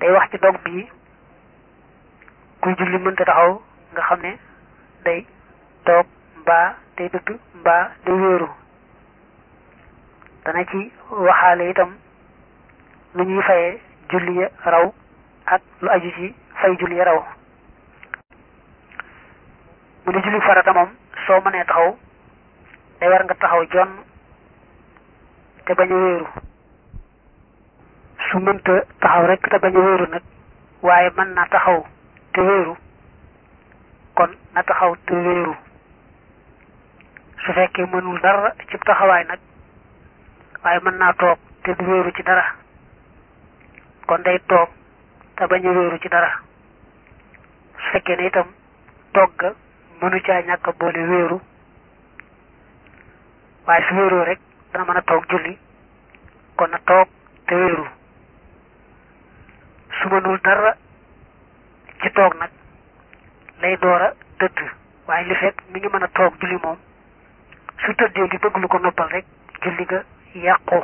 day wax ci dog bii kuy julli mënta taxaw nga xam ne day toog mbaa day dëdd mbaa day wéeru dana ci waxaale itam lu ñuy fayee julli ya raw ak lu aju ci fay julli ya raw mu ne julli farata moom soo mënee taxaw day war nga taxaw jonn te bañ a wéeru su mënta taxaw rek te bañ a wéeru nag waaye mën na taxaw te wéeru kon na taxaw te wéeru su fekkee mënul dara ci taxawaay nag waaye mën naa toog te du wéeru ci dara kon day toog te bañ a wéeru ci dara su fekkee ne itam toog ga mënu caa ñàkk a boole wéeru waaye su wéeroo rek dana mën a toog julli kon na toog te wéeru su mënul dara ci toog nag lay door a tëdd waaye li fekk mi ngi mën a toog julli moom su tëddee di bëgg lu ko noppal rek julli ga yàqu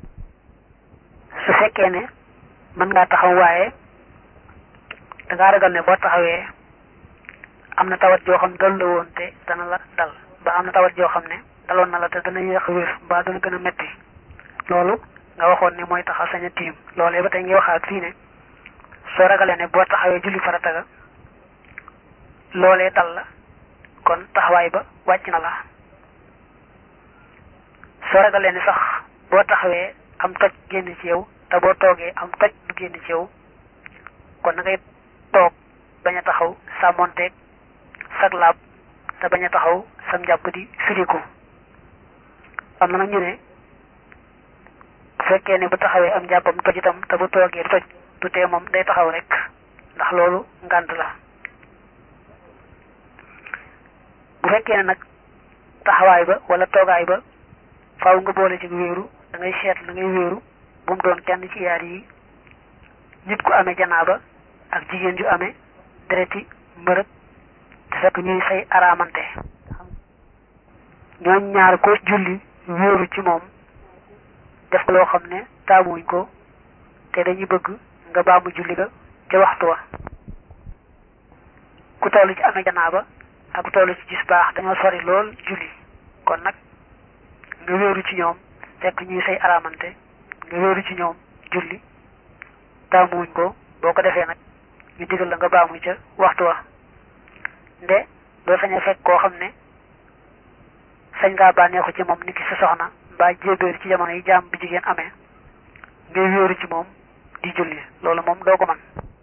su fekkee ne mën ngaa taxaw waaye dangaa ragal ne boo taxawee am na tawat joo xam dal la woon te dana la dal ba am na tawat joo xam ne daloon na la te dana yéex wér mbaa dana gën a metti loolu nga waxoon ne mooy taxaw sañ a tiim loolee ba tey ngi waxaat fii ne soo ragalee ne boo taxawee julli farata ga loolee dal la kon taxawaay ba wàcc na la soo ragalee ne sax boo taxawee am toj génn ci yow te boo toogee am toj du génn ci yow kon na ngay toog bañ a taxaw sàmmonteeg sag laab te bañ a taxaw sam njàpp di firiku am na nag ñu ne bu fekkee ne bu taxawee am njàppam toj itam te bu toogee toj du tee moom day taxaw rek ndax loolu ngànt la bu fekkee ne nag taxawaay ba wala toogaay ba faaw nga boole ci wéeru da ngay seet la ngay wéeru bu mu doon kenn ci yaar yi nit ku amee janaaba ak jigéen ju amee dereti mbërëg te fekk ñuy say araamante ñooñ ñaar ko julli wéeru ci moom def ko loo xam ne taamuwuñ ko te dañuy bëgg nga baamu julli ga ca waxtu wa ku toll ci amee janaaba ak ku toll ci gis baax dañoo sori lool julli kon nag nga wéeru ci ñoom fekk ñuy say araamante nga wéeru ci ñoom julli taamuwuñ ko boo ko defee nag ñu digal la nga baamu ca waxtu wa nde doo sañ a fekk koo xam ne sañ ngaa bànneexu ci moom nit ki sa soxna mbaa jébéer ci jamono yi jaam bi jigéen amee ngay wéeru ci moom di julli loolu moom doo ko man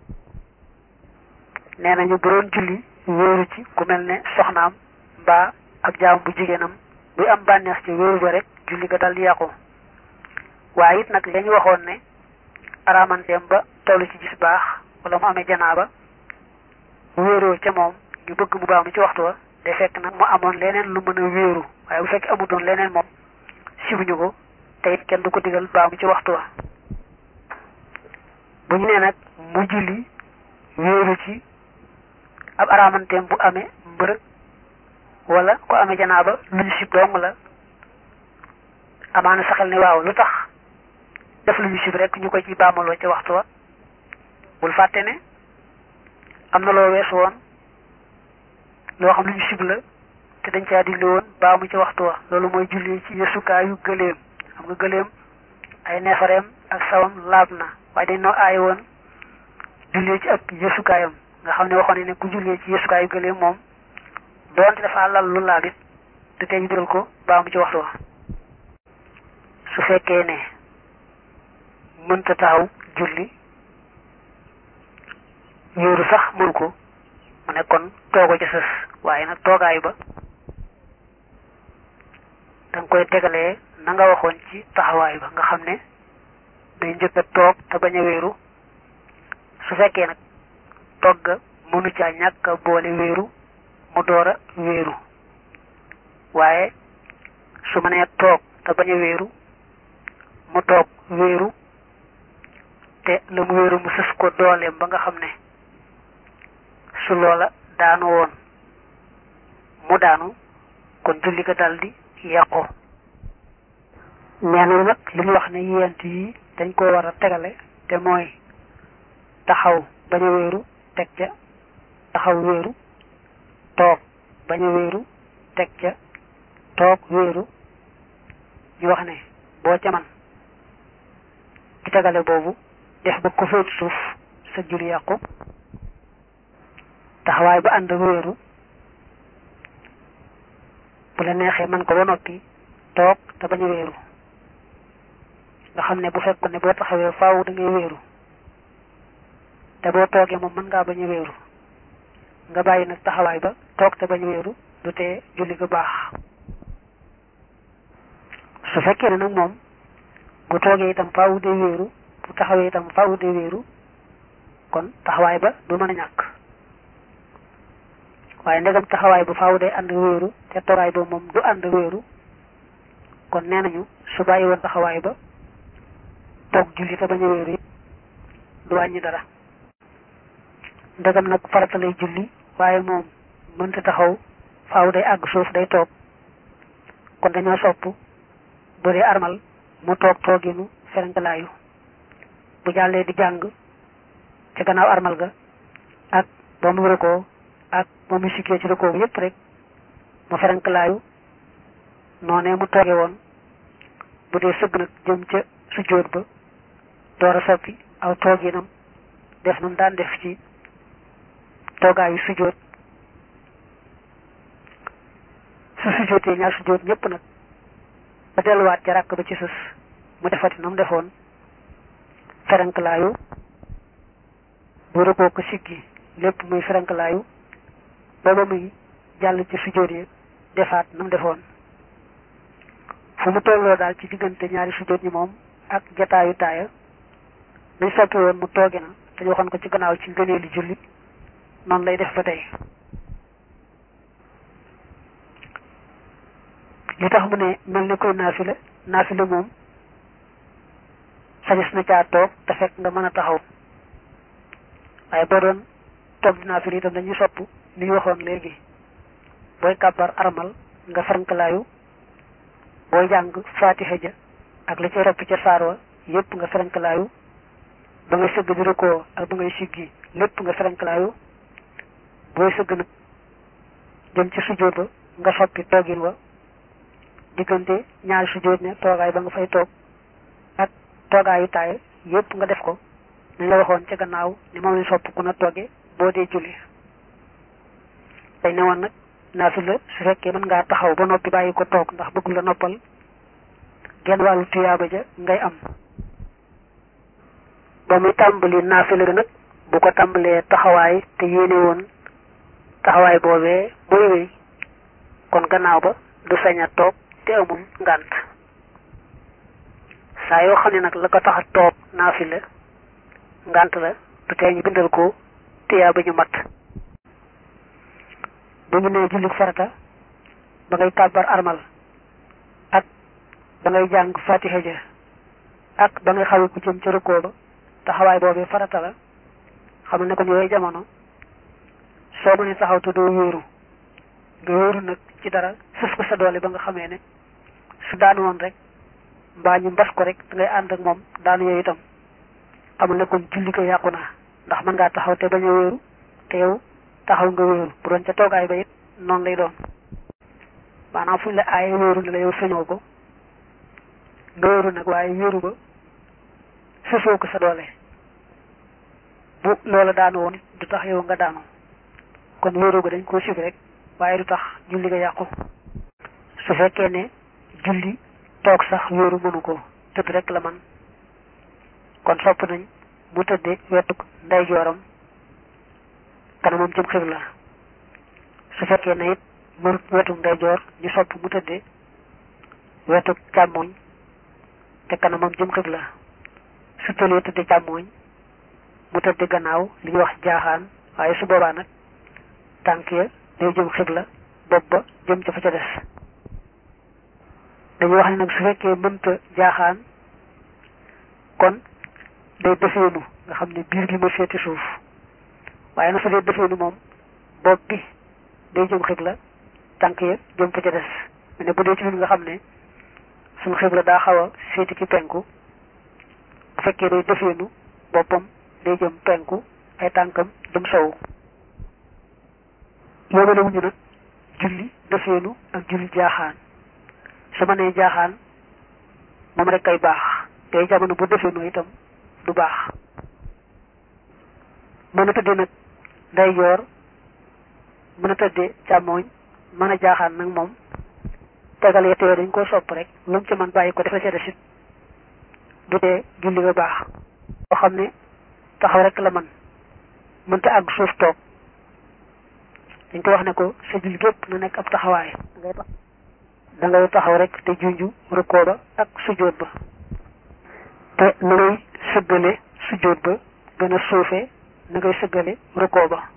nee nañu bu doon julli wéeru ci ku mel ne soxnaam mbaa ab jaam bu jigéenam buy am bànneex ci wéeru ba rek julli ga dal di yàqu waaye it nag lañu waxoon ne araamanteem ba tollu ci gis baax wala mu amee janaaba wéeroo ca moom ñu bëgg mu baamu ci waxtu wa day fekk nag mu amoon leneen lu mën a wéeru waaye bu fekk amutoon leneen moom sibuñu ko te it kenn du ko digal baamu ci waxtu wa bu ñu nee nag mu julli wéeru ci ab araamanteem bu amee mbërëg wala ko amee janaaba lu ñu sib dong la amaana saxal ne waaw lu tax def lu ñu sib rek ñu ko ci baamaloo ca waxtu wa bul fàtte ne am na loo weesu woon loo xam lu ñu sib la te dañ caa digle woon baamu ci waxtu wa loolu mooy julli ci yësukaayu gëléem xam nga gëléem ay neefareem ak sawam laab na waaye dañ noo aay woon julli ci ak yësukaayam nga xam ne waxoon ne ku jullee ci yësukaayu gëléem moom doonte dafa lal lu laabit te tey ñu digal ko baamu ci waxtu wa su fekkee ne mënta taxaw julli wéeru sax mënu ko mu ne kon toogo ca sës waaye nag toogaayu ba da nga koy tegalee na nga waxoon ci taxawaay ba nga xam ne day njëkk a toog te bañ a wéeru su fekkee nag toog ga mënu caa ñàkk a boole wéeru mu door a wéeru waaye su ma nee toog te bañ a wéeru mu toog wéeru te la mu wéeru mu sës ko dooleem ba nga xam ne su loola daanu woon mu daanu kon julli ga daldi yàqu nee na nag li ñu wax ne yent yi dañ ko war a tegale te mooy taxaw bañ a wéeru teg ca taxaw wéeru toog bañ a wéeru teg ca toog wéeru ñu wax ne boo ca man ci tegale boobu def ba ko féet suuf sa julli yàqu taxawaay ba ànd wéeru bu la neexee man ko ba noppi toog te bañ a wéeru nga xam ne bu fekkoon ne boo taxawee faaw da ngay wéeru te boo toogee moom mën ngaa bañ a wéeru nga bàyyi nag taxawaay ba toog te bañ a wéeru du tee julli ga baax su fekkee ne nag moom bu toogee itam faaw day wéeru bu taxawee itam faaw day wéeru kon taxawaay ba du mën a ñàkk waaye ndegam taxawaay ba faaw day ànd wéeru te toogaay ba moom du ànd wéeru kon nee nañu su bàyyi woon taxawaay ba toog julli te bañ a wéeru du wàññi dara ndegam nag farata lay julli waaye moom mënta taxaw faaw day àgg suuf day toog kon dañoo sopp bu dee armal mu toog tooginu ferenkalaayu bu jàllee di jàng ci gannaaw armal ga ak ba mu rëkkoo ak ba mu sikkee ci rëkkoo bi yépp rek mu ferenkalaayu noonee mu tooge woon bu dee sëgg nag jëm ca sujjóot ba door a soppi aw tooginam def nam daan def ci toogaayu sujjóot su sujjóotee ñaar sujjóot ñépp nag ba delluwaat ca ràkk ba ci sës mu defati na mu defoon ferenklaayu bu rëkkoo ko siggi lépp muy ferenklaayu ba ba muy jàll ci sujjóot yi defaat na mu defoon fu mu tolloo daal ci diggante ñaari sujjóot ñi moom ak jataayu taaya dañ soppi woon mu tooge na te ñu waxoon ko ci gannaaw ci ngëneelu julli noonu lay def ba tey li tax mu ne mel ne koy naafila naafila moom sañes na caa toog te fekk nga mën a taxaw waaye boo doon toog di naafila itam dañuy sopp li ñu waxoon léegi booy kàbbar armal nga ferenkalaayu booy jàng faatiha ja ak li cay ropp ca saar wa yépp nga ferenkalaayu ba ngay sëgg di rëkkoo ak ba ngay siggi lépp nga ferenkalaayu booy sëgg nag jëm ci sujjóot ba nga soppi toogin wa diggante ñaari sujjóot ne toogaay ba nga fay toog ak toogaayu taay yépp nga def ko nañ la waxoon ca gannaaw ni moom lañ sopp ku na tooge boo dee julli dañ ne woon nag naafila su fekkee mën ngaa taxaw ba noppi bàyyi ko toog ndax bëgg la noppal genn wàllu tuyaaba ja ngay am ba muy tàmbali naafila ga nag bu ko tàmbalee taxawaay te yéene woon taxawaay boobee muy wéy kon gannaaw ba du sañ a toog te amul ngànt saa yoo xam ne nag la ko tax a toog naafila ngànt la du tee ñu bindal ko tiyaa ba ñu mat bu ñu nee jullit farata ba ngay kàbbar armal ak ba ngay jàng fatiha ja ak ba ngay xawi ku jëm ca rukkoo ba taxawaay boobee farata la xam ne ko yooyu jamono soo mënee taxaw te doo wéeru nga wéeru nag ci dara sës ko sa doole ba nga xamee ne su daan woon rek mbaa ñu mbas ko rek da ngay ànd ak moom daan yooyu itam xamul ne kon julli ko yàqu na ndax mën ngaa taxaw te bañ a wéeru te yow taxaw nga wéeru bu doon ca toogaay ba it noonu lay doon maanaam fuñ la aaye wéeru ne la yow sañoo ko nga wéeru nag waaye wéeru ba sësoo ko sa doole bu loola daanu woon du tax yow nga daanu kon wéeru ga dañ koo sib rek waaye du tax julli ga yàqu su fekkee ne julli toog sax wéeru mënu ko tëdd rek la man kon sopp nañ mu tëdde wetuk ndeyjooram kanamam jëm xibla su fekkee ne it mënut wetuk ndeyjoor ñu sopp mu tëdde wetuk càmmoñ te kanamam jëm xibla su tëlee tëdde càmmoñ mu tëdde gannaaw li ñuy wax jaaxaan waaye su boobaa nag tànk ya day jëm xibla bopp ba jëm ca fa ca des dañuy wax ne nag su fekkee mënta jaaxaan kon day defeenu nga xam ne biir bi ma féeti suuf waaye na su dee defeenu moom bopp bi day jëm xibla tànk ya jëm fa ca des mais ne bu dee ci ñun nga xam ne suñu xibla daa xaw a féeti ci penku bu fekkee day defeenu boppam day jëm penku ay tànkam jëm sowu yóbbale wuñu nag julli defeenu ak julli jaaxaan su ma nee jaaxaan moom rek kay baax te jamono bu defeenu itam du baax mën a tëddee nag nday joor mën a tëddee càmmooñ mën a jaaxaan nag moom tegal yette yooyu dañ ko sopp rek lu mu ci man bàyyi ko defa ca desit du tee julli ga baax boo xam ne taxaw rek la man mënta àgg suuf toog dañ ko wax ne ko sa julli gépp na nekk ab taxawaay da ngay taxaw rek te junju rukkoo ba ak sujjóot ba te na ngay sëggale sujjóot ba gën a suufee na ngay sëggale rukkoo ba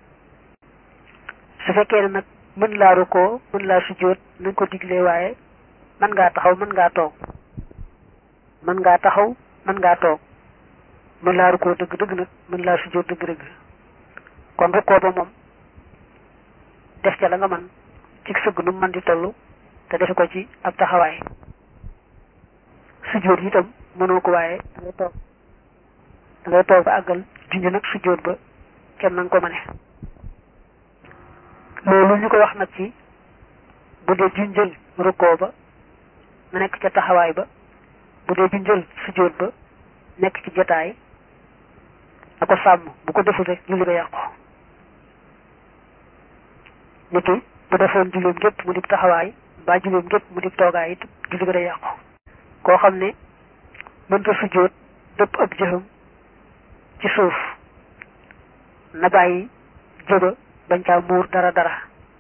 su fekkee ne nag mën laa rukkoo mën laa sujjóot nañ ko diglee waaye mën ngaa taxaw mën ngaa toog mën ngaa taxaw mën ngaa toog mën laa rukkoo dëgg dëgg nag mën laa sujjóot dëgg dëgg kon rukkoo ba moom def ca la nga man ci sëgg nu man di toll te defe ko ci ab taxawaay sujjóot itam mënoo ko waaye da ngay toog da ngay toog ba àggal junj nag sujjóot ba kem na nga ko mëne loolu ñu ko wax nag ci bu dee junjël rukkoo ba na nekk ca taxawaay ba bu dee junjël sujjóot ba nekk ci jotaay na ko sàmm bu ko deful rek julli ba yàqu niki bu defoon julleem gépp mu dib taxawaay mbaa julleem gépp mu dib toogaay it julli ba day yàqu koo xam ne mënta sujjóot dëpp ab jëxam ci suuf na bàyyi jëba bañ caa muur dara dara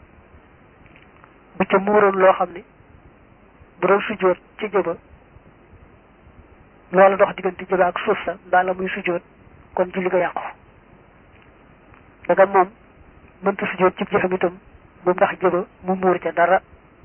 bu ca muuroon loo xam ne bu doon sujjóot ci jëba loola dox diggante jëba ak suuf sa mbaa la muy sujjóot kon julli ga yàqu daga moom mënta sujjóot ci jëfam itam bu ndax jëba mu muur ca dara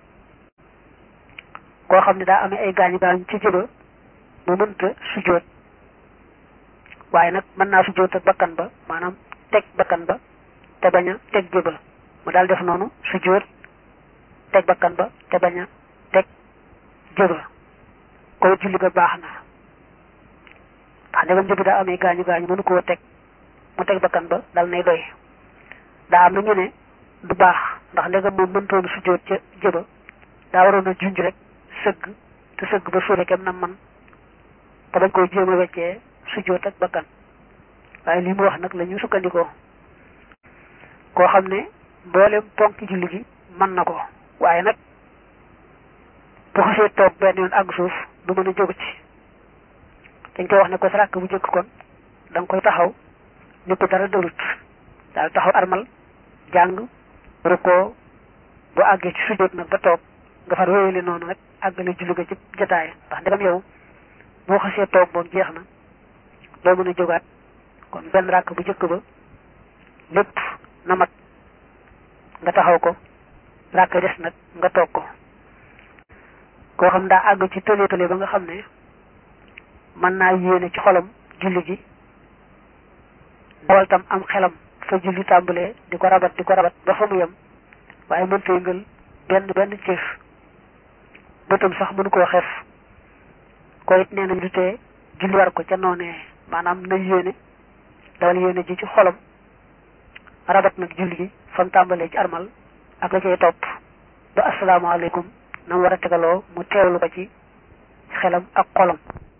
koo xam ne daa amee ay gaañu gaañu ci jëba mu mënta sujjóot waaye nag mën naa sujjóot ak bakkan ba maanaam teg bakkan ba te bañ a teg jëba mu daal def noonu sujjóot teg bakkan ba te bañ a teg jëba koy julli ga baax na ndax ndegam jëbi daa amee gaañu gaañu mënu koo teg mu teg bakkan ba dal nay doy daa am na ñu ne du baax ndax ndegam moom mëntoon sujjóot ca jëba daa waroon a junj rek sëgg te sëgg ba suufe kem na man te bañ koy jéem a weccee sujjóot ak bakkan waaye li mu wax nag la ñu sukkandikoo koo xam ne mboolem ponki julli gi mën na ko waaye nag bu xasee toog benn yoon àgg suuf du mën a jóg ci dañ koy wax ne ko sa ràkk bu jëkk kon da nga koy taxaw ni ko dara dalut daal taxaw armal jàng rukkoo bu àggee ci sujjóot nag ba toog nga far wéyale noonu rek àggale julli ga ci jotaay ndax ndegam yow boo xasee toog moom jeex na doo mën a jógaat kon benn ràkk bu jëkk ba lépp na mat nga taxaw ko ràkk des nag nga toog ko koo xam daa àgg ci tële tële ba nga xam ne mën naa yéene ci xolam julli gi dawal tam am xelam fa julli tàmbalee di ko rabat di ko rabat ba fa mu yem waaye mënta yëngal benn benn cëf bëtam sax mënu koo xef ko it nee nañ du tee julli war ko ca noonee maanaam na yéene dawal yéene ji ci xolam rabat nag julli gi fa mu tàmbalee ci armal ak la cay topp ba asalaamaaleykum na mu war a tegaloo mu teewlu ko ci xelam ak xolam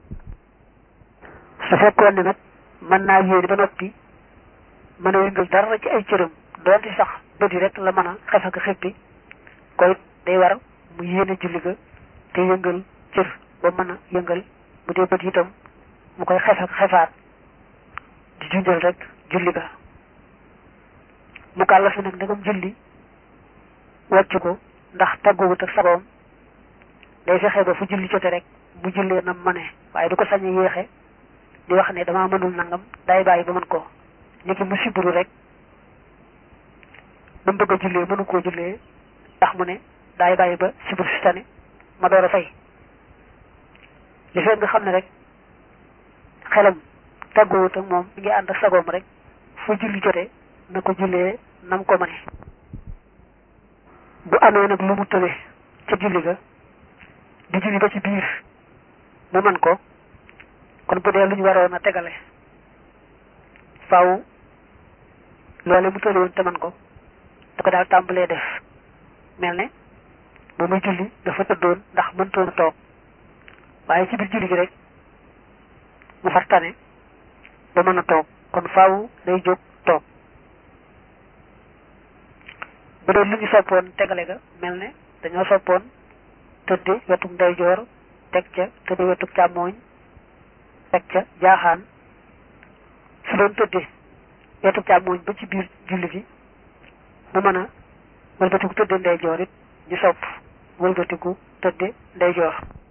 su fekkoon ne nag mën naa yéene ba noppi mën a yëngal dara ci ay cëram doonte sax bët yi rek la mën a xef ak xippi koy day war mu yéene julli ga te yëngal cër ba mën a yëngal bu dee bët itam mu koy xef ak xefaat di junjal rek julli ga mu kàlla fi nag ndegam julli wàcc ko ndax tàgguwut ak sagoom day fexe ba fu julli jote rek mu jullee na mane waaye du ko sañ a yéexe di wax ne damaa mënul nangam day bàyyi ba mën ko niki mu siburu rek ba mu bëgg a jullee mënu koo jullee ndax mu ne daay bàyyi ba siburu si tane ma door a fay li fekk nga xam ne rek xelam tàggoowut ak moom mi ngi ànd ak sagoom rek fu julli jote na ko jullee nam ko mëne bu amee nag lu mu tële ca julli ga di julli ba ci biir mu mën ko kon bu dee lu ñu waroon a tegale faaw loole mu tële woon te man ko da ko daal tàmbalee def mel ne ba muy julli dafa tëddoon ndax mëntoon a toog waaye ci biir julli gi rek mu far tane ba mën a toog kon faaw day jóg toog bu doon lu ñu soppoon tegale ga mel ne dañoo soppoon tëdde wetuk ndeyjoor teg ca tëdde wetuk càmmooñ teg ca jaaxaan su doon tëdde wetuk càmmooñ ba ci biir julli gi mu mën a wëlbatiku tëdde ndeyjoor it ñu sopp wëlbatiku tëdde ndeyjoor